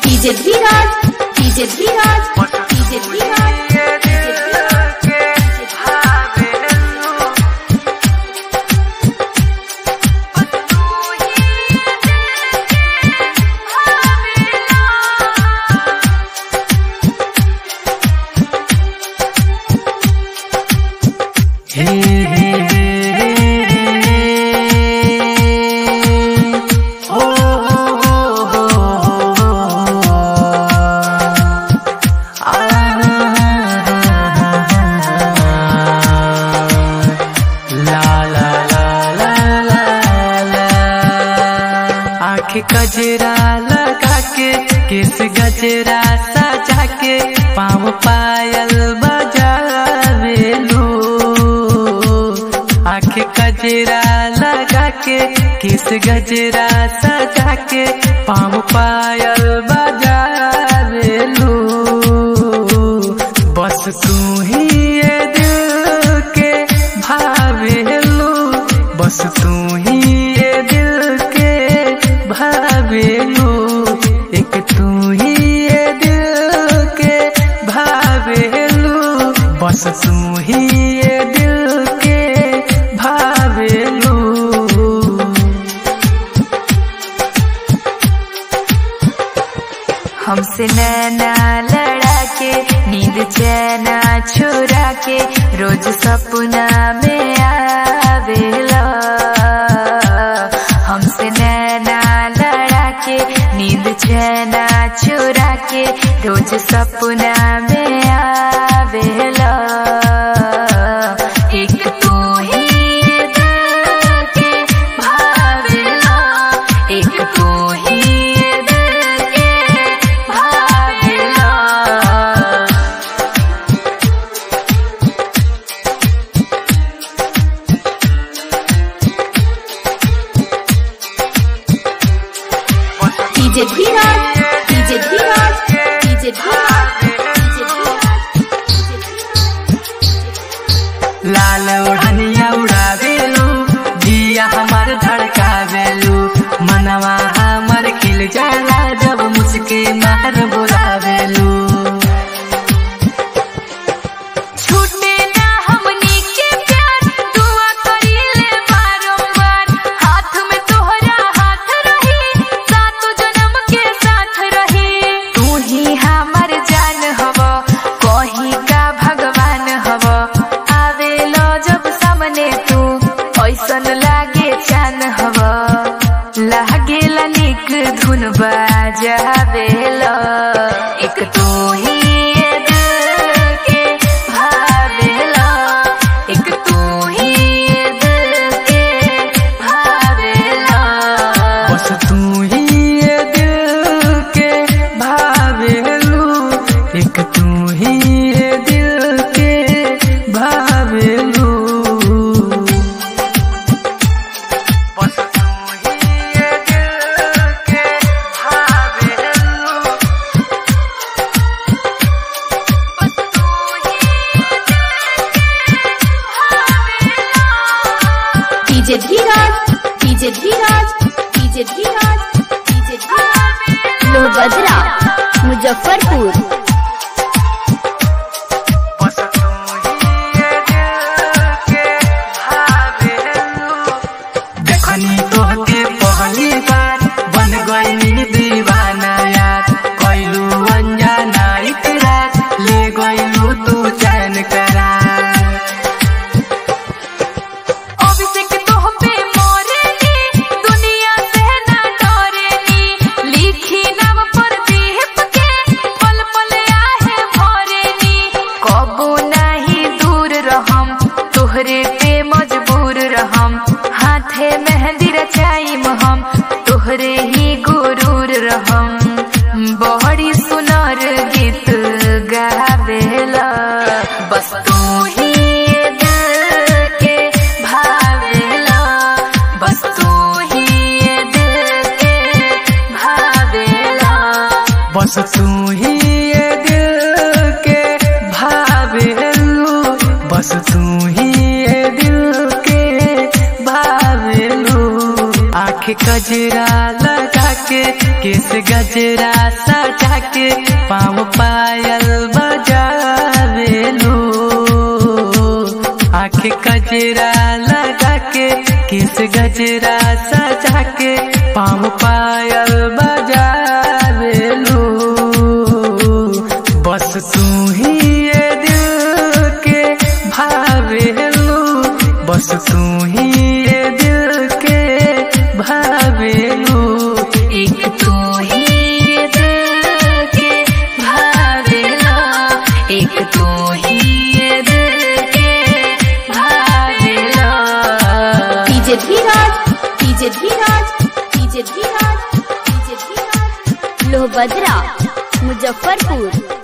DJ Dheeraj DJ Dheeraj DJ Dheeraj हे हे हे ओ हो ला ला ला ला ला ला आँख गजरा लगा के किस गजरा सजा के पाँव पायल बजावेलू आँख गजरा लगा के किस गजरा सजा के पाँव पायल बजावेलू बस तू ही ये दिल के भावेलू बस तू ही ये दिल के भावेलू एक तू ही ये दिल के भावेलू बस तू ही ये दिल के भावेलू हमसे नैना लड़ा के नींद चैना छुरा के रोज सपना में आवेला हमसे नैना लड़ा के नींद चैना छुरा के रोज सपना में आवेला एक तू ही दिल के भावेला एक तू ही दिल के भावेला DJ Dheeraj DJ Dheeraj DJ Dheeraj DJ लाल ओढ़निया उड़ावेलू जिया हमार धड़कावेलू मनवा हमर खिल जाला जब मुझके मार बुलावेलू छूटे ना हमनी के प्यार दुआ करीले बारंबार हाथ में तोहरा हाथ रही सातो जन्म के साथ रही तू ही हमर जान हव कहीं का भगवान हव आवेलो जब सामने तू ऐसन लागे चान हव लागेला निक धुन बाजावेला एक तू ही ये दिल के भावेला एक तू ही ये दिल के भावेला बस तू ही ये दिल के भावेलू एक तू ही ये दिल के भावेलू बस तू ही ये दिल के भावेलू DJ Dheeraj DJ Dheeraj DJ Dheeraj DJ Dheeraj Lohbadra Muzaffarpur बस तू ही ये दिल के भावेलू देखनी तोहके पहली बार बन गई दीवाना यार कैलू अनजाना इकरार ले गईलू तू चैन करार अभिषेक तोह पे मोरेनी दुनिया से ना डरेनी लिखी नाम पर दीप के पल पल आहे भरेनी कबो नहीं दूर रहम तोहरे पे मजबूर रहम हाथे मेहंदी रचाइम हम तोहरे ही गुरूर रहम बड़ी सुनर गीत गावेला बस तू ही ये दिल के भावेला बस तू ही ये दिल के भावेला बस तू ही ये दिल के भावेलू बस तू ही ये दिल के भावेलू आँख कजरा लगा के किस गजरा सजा के पाँव पायल बजावेलू आँख गजरा लगा के किस गजरा सजा के पाँव पायल बजावेलू बस तू ही ये दिल के भावेलू बस तू ही ये दिल के भावेलू एक तू ही ये दिल के भावेला एक तू ही ये दिल के भावेला DJ Dheeraj DJ Dheeraj DJ Dheeraj DJ Dheeraj Lohbhadra Muzaffarpur